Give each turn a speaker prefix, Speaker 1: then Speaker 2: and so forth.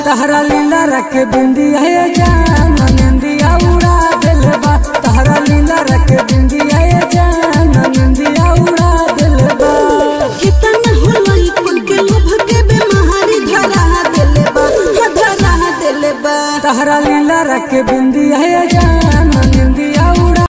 Speaker 1: तहरा लीला रख बिंदिया है जान निंदिया उड़ा दिल बा तहरा लीला रख बिंदिया है जान निंदिया उड़ा दिल बा
Speaker 2: कितना होलई कुल के लोभ के बेमारी धरा देले बा हा धरा देले बा
Speaker 1: तहरा लीला रख बिंदिया है